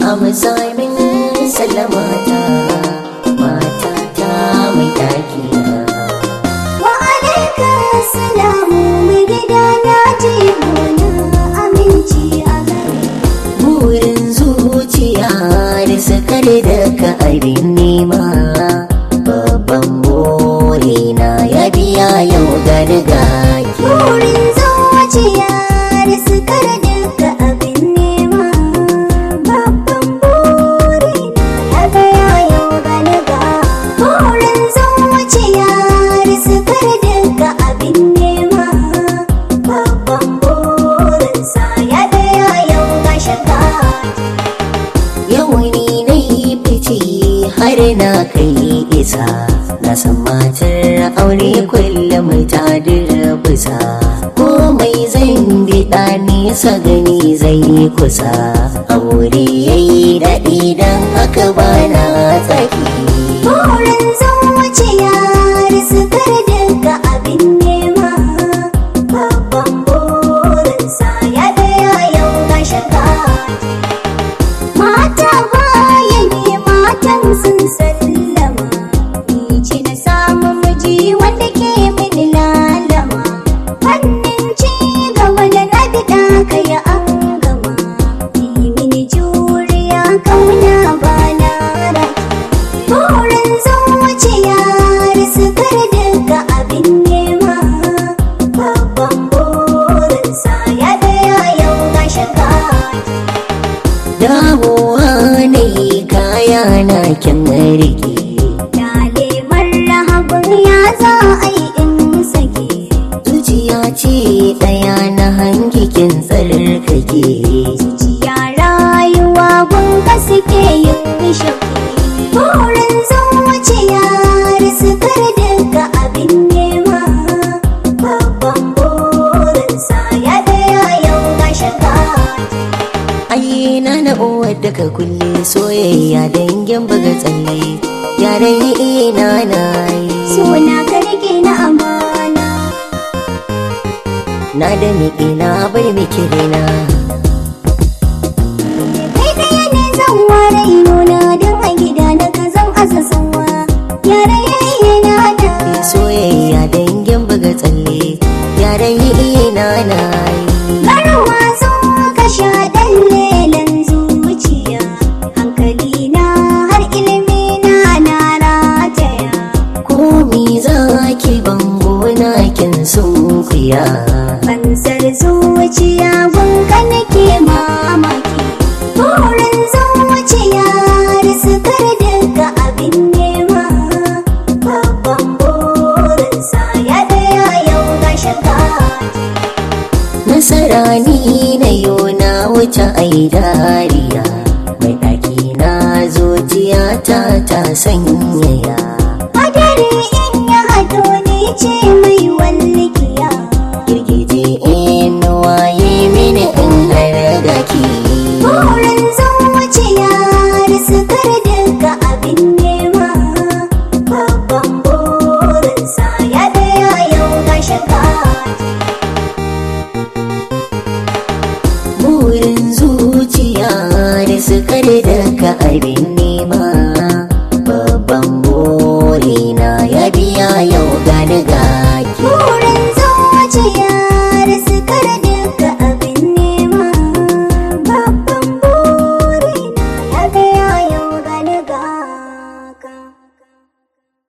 amsa min sallamata matata mai ɗakina Wa alaika salamu mai gida na je gona aminci a gare. burin zuciya da sakar da ka abin nema babban burina ya biya yau gani gaki Burin zuciya da sukar duka abin nema. Babban burina ya gaya yau galiba. Burin zuciya da sukar duka abin nema. Babban burinsa ya gaya yau ga shaka. yau ni na yi fice har na kai isa na san matar aure kullum ta bisa komai zan biɗa nesa gani zai kusa aure yayi daɗi don haka bana tsaki Burin zuciya da sukar duka abin nema. Babban burinsa ya gaya yau ga shaka. Mata baya ne matan sun sallama. Ni ce na samu miji wanda ke mini lalama. Fannin ci gaba da na biɗa ka ya an gama. Yi mini juriya kauna ba na raki. Burin zuciya da sukar duka abin nema. Babban burinsa ya gaya yau ga shaka. dawowa na yi kaya na kyan rike Dale marhaban ya za a yi in sake. zuciya ce ɗaya na hangikin tsarkake Jiya rayuwa gunka suke yin shafi. Burin zuciya da sukar duka abin nema. Babban burinsa ya gaya yau ga shaka. ai na na uwar daga kulle soyayya dangin buga tsalle yaran yi ina na yi Suna ka rike na amana. na da miƙe na bar miki rina Kai ɗaya ne zan ware nuna don a gida na ka zan asa sanwa. Yare yayi na da. soyayya dangin buga tsalle yaran yi ina na yi Garwa zo ka sha ɗan lelen zuciya. Hankali na har ilimi na na rataya. komi za ki bango na kin sunkuya Fansar zuciya gunka nake mamaki. Burin zuciya da sukar duka abin nema. Babban burinsa ya gaya yau ga shaka. nasara ni na yo na wuce ai dariya mai ɗaki na zuciya ta ta sanyaya Hadari in ya haɗo ni ce mai wallikiya. girgije in waye mini in har gaki Burin zuciya da sukar duka abin nema. Babban burinsa ya gaya yau ga shaka. burin zuciya da sukar da ka abin